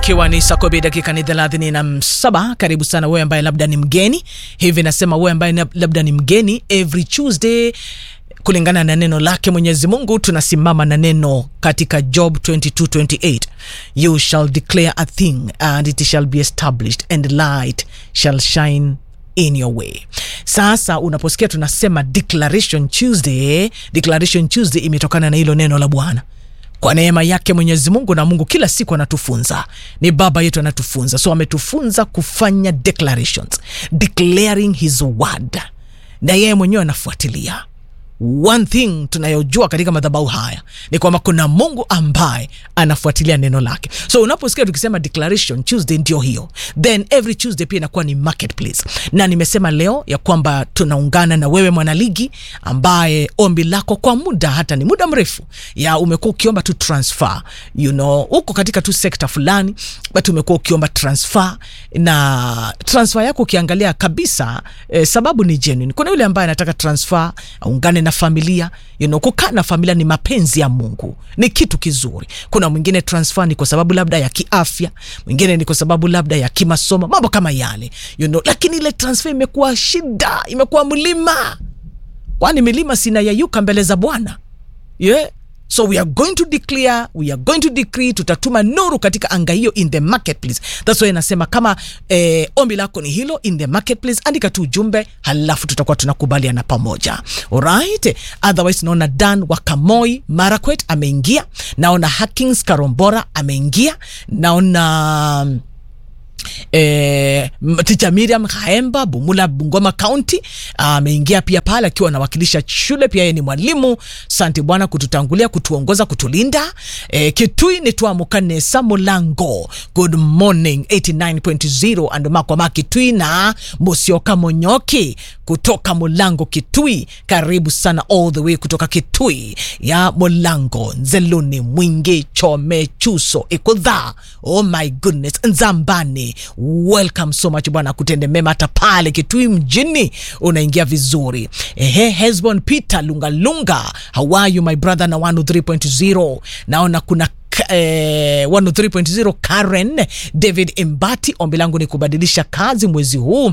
ikiwa ni saa kumi dakika ni thelathini na saba karibu sana wewe ambaye labda ni mgeni hivi nasema wewe ambaye na- labda ni mgeni every tuesday kulingana na neno lake mwenyezi mungu tunasimama na neno katika job 2228 you shall declare a thing and it shall be established and light shall shine in your way sasa unaposikia tunasema declaration tuesday declaration tuesday imetokana na hilo neno la bwana kwa neema yake mwenyezi mungu na mungu kila siku anatufunza ni baba yetu anatufunza so ametufunza kufanya declarations declaring his word na yeye mwenyewe anafuatilia one thing tunayojua katika madhabahu haya ni kwamba kuna mungu ambaye anafuatilia neno lake so unaposikia tukisema declaration tuesday ndio hiyo then every tuesday pia inakuwa ni marketplace na nimesema leo ya kwamba tunaungana na wewe mwanaligi ambaye ombi lako kwa muda hata ni muda mrefu ya umekuwa ukiomba tu transfer you know uko katika tu sekta fulani but umekuwa ukiomba transfer na transfer yako ukiangalia kabisa eh, sababu ni genuine kuna yule ambaye anataka transfer aungane na familia you know, kukaa na familia ni mapenzi ya mungu ni kitu kizuri kuna mwingine transfer ni kwa sababu labda ya kiafya mwingine ni kwa sababu labda ya kimasomo mambo kama yale you know, lakini ile transfer imekuwa shida imekuwa mlima kwani milima sinayayuka mbele za bwana yeah so we are going to declare we are going to decree tutatuma nuru katika anga hiyo in the marketplace thats why inasema kama eh, ombi lako ni hilo in the marketplace andika tu ujumbe halafu tutakuwa tunakubaliana pamoja alright otherwise naona dan wakamoi marakwet ameingia naona hackings karombora ameingia naona Eh, m- ticha miriam haemba bumula bungoma county ameingia pia pale akiwa anawakilisha shule pia yeye ni mwalimu sante bwana kututangulia kutuongoza kutulinda eh, kitui nitwamukanesa mulango good morning 89.0 andomakwama kitui na musioka monyoki kutoka mulango kitui karibu sana all the way kutoka kitui ya mulango nzeluni mwingi chome chuso ikudha oh my goodness nzambani welcome so much bwana kutende mema hata pale kitui mjini unaingia vizuri ehe hesbon peter lungalunga how are you my brother na 103.0 naona kuna K- eh, 103.0 Karen David Imbati, ombi langu ni kubadilisha kazi mwezi huu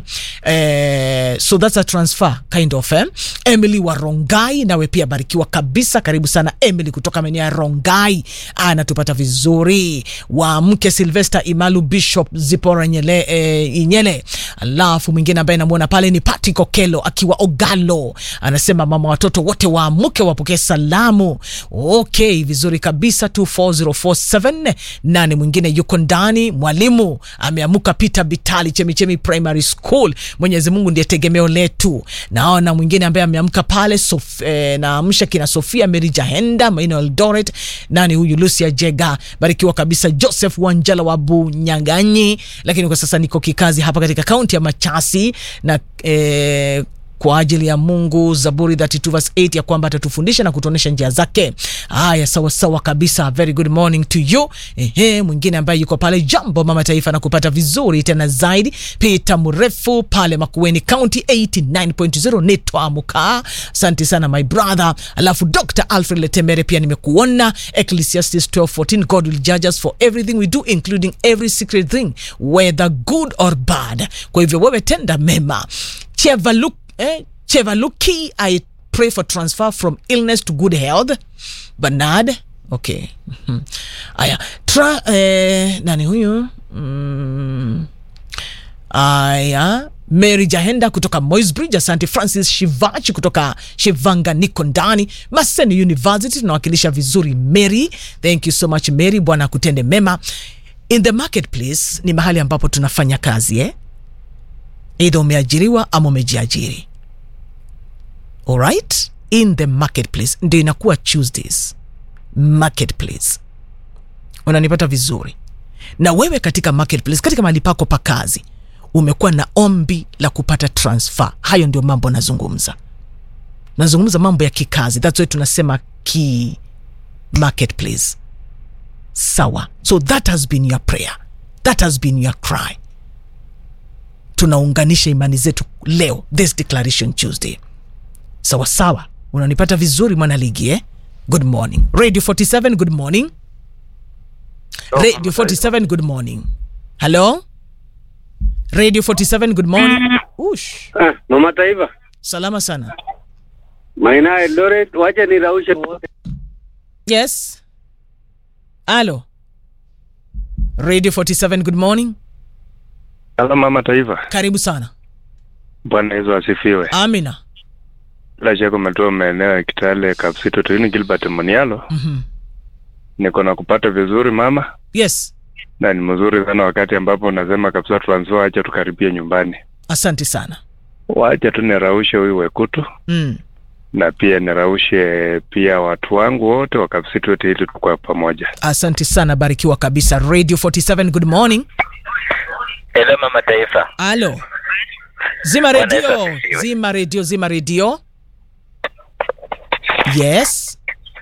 eh, so that's a transfer kind of eh. Emily wa Rongai, nawe pia barikiwa kabisa, karibu sana Emily kutoka maeneo ya Rongai, anatupata vizuri. Wa mke Sylvester Imalu Bishop Zipora Nyele, eh, Inyele, alafu mwingine ambaye namwona pale ni Pati Kokelo akiwa Ogalo, anasema mama watoto wote waamke wapokee salamu. Okay, vizuri kabisa 24047 nani mwingine yuko ndani mwalimu ameamuka Peter Bitali Chemichemi Primary School. Mwenyezi Mungu ndiye tegemeo letu. Naona mwingine ambaye ameamka pale Sof, eh, naamsha kina Sofia Mary Jahenda Maino Eldoret, nani huyu Lucia Jega, barikiwa kabisa Joseph Wanjala wa Bunyaganyi, lakini kwa sasa niko kikazi hapa katika kaunti ya Machasi na eh, kwa ajili ya Mungu, Zaburi 32 verse 8 ya kwamba atatufundisha na kutuonesha njia zake. Haya, sawa sawa kabisa, very good morning to you. Ehe, mwingine ambaye yuko pale Jambo Mama Taifa na kupata vizuri tena zaidi, Peter Mrefu pale Makueni County 89.0 nitwamuka. Asante sana my brother. Alafu Dr. Alfred Letemere pia nimekuona, Ecclesiastes 12:14 God will judge us for everything we do including every secret thing whether good or bad. Kwa hivyo wewe tenda mema. Chevaluk eh, Chevaluki, I pray for transfer from illness to good health. Bernard, okay. Mhm. Aya, tra, eh, nani huyu? Mm. Aya, Mary Jahenda kutoka Moisbridge, asante. Francis Shivachi kutoka Shivanga, niko ndani. Maseni University tunawakilisha vizuri Mary, thank you so much Mary, Bwana akutende mema. In the marketplace ni mahali ambapo tunafanya kazi eh? Either umeajiriwa ama umejiajiri. Alright? In the marketplace ndio inakuwa Tuesdays marketplace. Unanipata vizuri? Na wewe katika marketplace, katika mahali pako pa kazi, umekuwa na ombi la kupata transfer. Hayo ndio mambo nazungumza. Nazungumza mambo ya kikazi. That's why tunasema ki marketplace. Sawa. So that has been your prayer. That has been your cry tunaunganisha imani zetu leo this declaration tuesday sawa sawa unanipata vizuri mwanaligi eh? good morning radio 47 good morning radio 47 good morning halo radio 47 good morning Ush. Ah, Mama Taifa, salama sana Maina Eldoret, wacha niraushe wote. yes alo radio 47 good morning Halo mama taifa, karibu sana Bwana Yesu asifiwe. amina Bila shaka umetoa maeneo ya Kitale, Kapsito, Tuini, Gilbert Monialo. mm-hmm. Niko na kupata vizuri mama, yes na ni mzuri sana wakati ambapo unasema kabisa transfer, wacha tukaribie nyumbani, asante sana wacha tu niraushe huyu Wekutu mm. na pia niraushe pia watu wangu wote wa Kapsito ili tukua pamoja. asante sana barikiwa kabisa radio 47 good morning Hello mama taifa. alo zima Bwana redio Yesu asifiwe. zima redio zima redio yes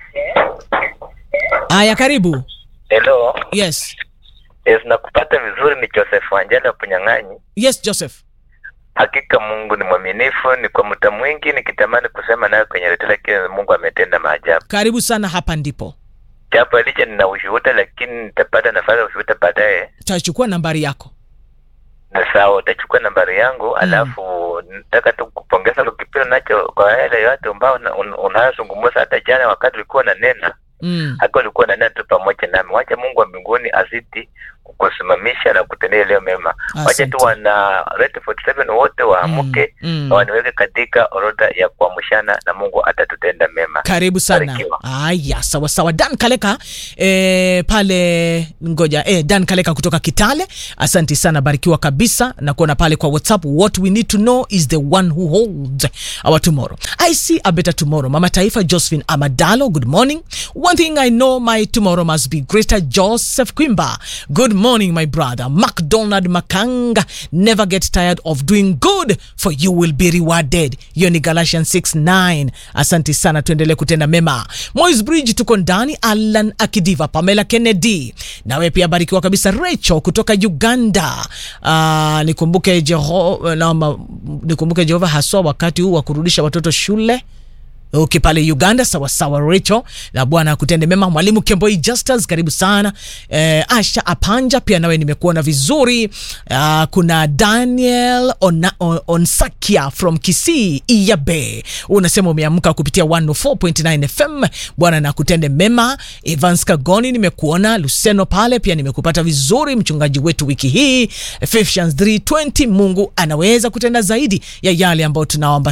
aya karibu Hello. yes Yes, nakupata vizuri ni Joseph Wanjala Punyang'anyi. yes joseph Hakika Mungu ni mwaminifu, ni kwa muda mwingi nikitamani kusema naye kwenye redio, lakini Mungu ametenda maajabu. karibu sana hapa ndipo Japo licha nina ushuhuda, lakini nitapata nafasi ya ushuhuda baadaye. tachukua nambari yako Na sawa, utachukua nambari yangu, alafu nataka tu kupongeza kwa kipindi nacho kwa yale yote ambao una- un- unayozungumza. Hata jana wakati ulikuwa na nena mm. haki ulikuwa na nena tu pamoja nami. Wacha Mungu wa mbinguni azidi kukusimamisha na kutendea leo mema. Wacha Asante. tu wana Red 47 wote waamke Mm, mm. na waniweke katika orodha ya kuamshana na Mungu atatutenda mema. karibu sana Barikiwa. aya sawa sawa dan kaleka e, pale ngoja e, dan kaleka kutoka kitale asante sana barikiwa kabisa na kuona pale kwa whatsapp what we need to know is the one who holds our tomorrow i see a better tomorrow mama taifa josephine amadalo good morning one thing i know my tomorrow must be greater joseph quimba good morning my brother macdonald makanga never get tired of doing good for you will be rewarded hiyo ni galatians 69 asante sana tuendelee kutenda mema mois bridge tuko ndani alan akidiva pamela kennedy nawe pia barikiwa kabisa recho kutoka uganda uh, nikumbuke jeho naomba nikumbuke jehova haswa wakati huu wa kurudisha watoto shule uki pale uganda sawasawa recho na bwana akutende mema mwalimu kemboi justus karibu sana eh, asha apanja pia nawe nimekuona vizuri uh, kuna daniel Ona, on, onsakia from kisii iyabe unasema umeamka kupitia 104.9 fm bwana na kutende mema evans kagoni nimekuona luseno pale pia nimekupata vizuri mchungaji wetu wiki hii Ephesians 320 mungu anaweza kutenda zaidi ya yale ambayo tunaomba